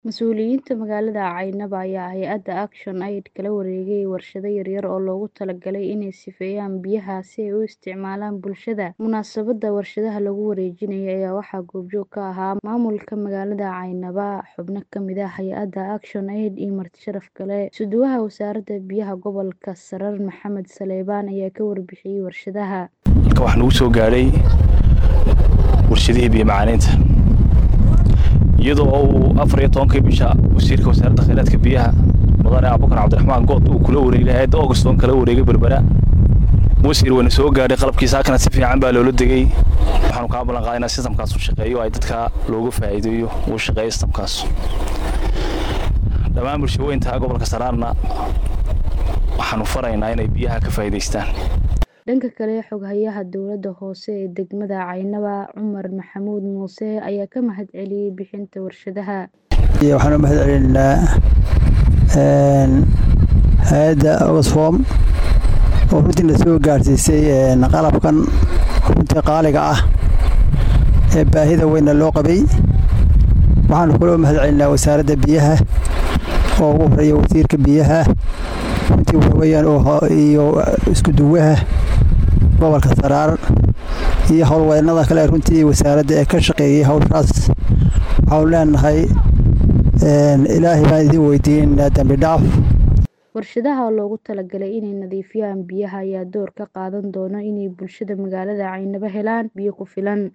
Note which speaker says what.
Speaker 1: Mas'uuliyiinta magaalada Caynaba ayaa hay'adda Action Aid kala wareegay warshado yaryar oo loogu talagalay inay sifeeyaan biyaha si ay u isticmaalaan bulshada. Munaasabadda warshadaha lagu wareejinayo ayaa waxaa goobjoog ka ahaa maamulka magaalada Caynaba, xubno ka mid ah hay'adda Action Aid iyo marti sharaf kale. Suduwaha Wasaaradda Biyaha Gobolka Saraar Maxamed Saleebaan ayaa ka warbixiyay warshadaha.
Speaker 2: Halkan waxaa nagu soo gaadhay warshadihii biyo macaaniinta iyadoo uu afar iyo tobankii bisha wasiirka wasaaradda kheyraadka biyaha mudane abubakar cabdiraxmaan good uu kula wareegay hay'adda Auguston kala wareegay berbera wasiir wayna soo gaadhay qalabkiisa halkana si fiican baa loola degay waxaanu kaa ballan qaaday inaa sistamkaas u shaqeeyo ay dadka looga faa'iideeyo uu shaqeeyo sistamkaas dhammaan bulshooyinta gobolka saraarna waxaanu faraynaa inay biyaha ka faa'iidaystaan
Speaker 1: Dhanka kale, xoghayaha dowladda hoose ee degmada Caynaba Cumar Maxamuud Muuse ayaa ka mahadceliyay bixinta warshadaha.
Speaker 3: waxaan u mahadcelinaynaa hay-adda Oxfam oo runtii na soo gaarsiisay qalabkan runtii qaaliga ah ee baahida weynna loo qabay waxaanu kaloo mahadcelinaa wasaaradda biyaha oo ugu horeeya wasiirka biyaha runtii waxa weeyaan iyo isku duwaha gobolka saraar iyo howlwadeennada kale runtii wasaaradda ee ka shaqeeyay howshaas waxaanu leenahay ilaahay baan idin weydiinaynaa dembi dhaaf
Speaker 1: Warshadaha oo loogu talagalay inay nadiifiyaan biyaha ayaa door ka qaadan doona inay bulshada magaalada Caynaba helaan biyo ku filan.